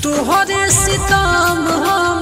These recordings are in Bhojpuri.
तोहरे सितम हम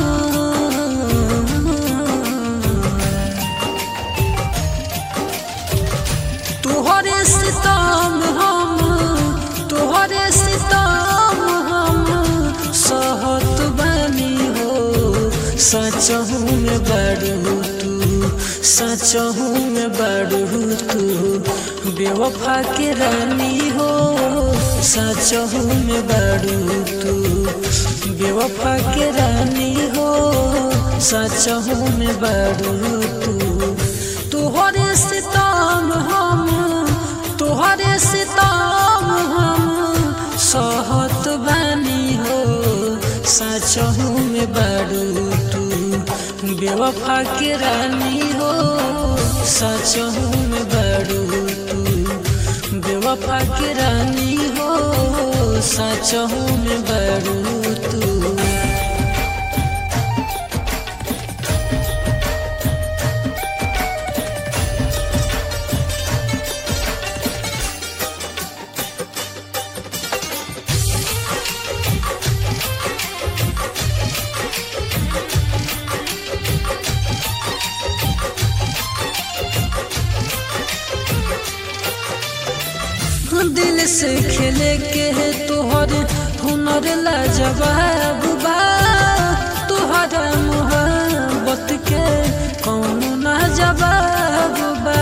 तोहरे सितम हम तोहरे सितम हम सहत बनी हो सचहू में बड़ू तू सचहू में बड़ू तू बेवफा के रानी हो सचहू में बड़ू तू बेवफा के रानी हो सचहू में बड़ू तू तोहरे सितम हम तोहरे सितम हम सहत बानी हो सचहू में बड़ू तू बेवफा के रानी हो सचहू में बड़ू तू बेवफा के रानी हो सचहू में बड़ू तू दिल से खेले के है तोहर हुनर लाजवाब बा तोहरा मोहब्बत के कौन ना जवाब बा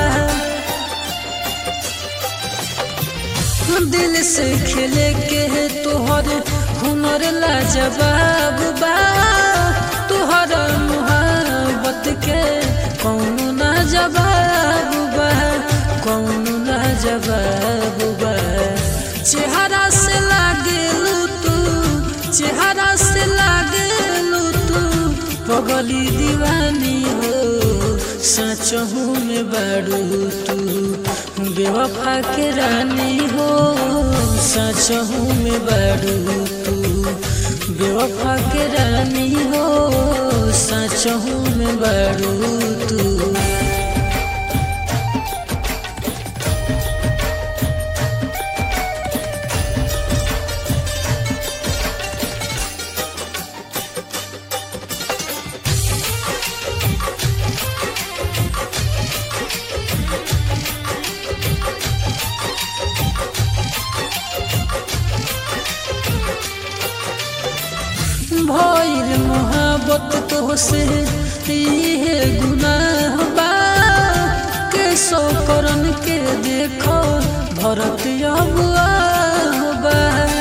दिल से खेले के है तोहर हुनर लाजवाब बा तोहरा मोहब्बत के कौन ना जवाब बा कौन ना जवाब बा चेहरा से लागेलू तू चेहरा से लागेलू तू पगली दीवानी हो सचहू में बड़ू तू बेवफा के रानी हो सचहू में बड़ू तू बेवफा के रानी हो सचहू में बड़ू तू भइल मोहब्बत तोहसे इहे गुनाह बा के सौ करन के देखो भरत अबुआ बा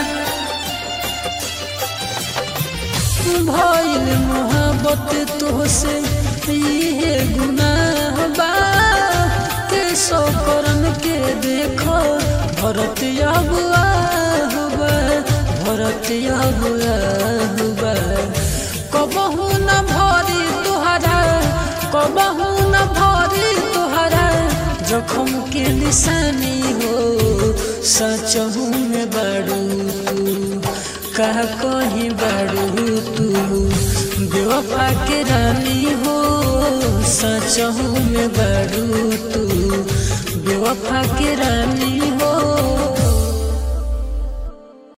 भइल मोहब्बत तोहसे इहे गुनाह बा के सौ करन के देखो भरत अबुआ बा भरत अबुआ बा कबहू न भरी तोहरा कबहू न भरी तोहरा जखम के निशानी हो सचहू में बड़ू तू कह कहीं बड़ू तू बेवफा के रानी हो सचहू में बड़ू तू बेवफा के रानी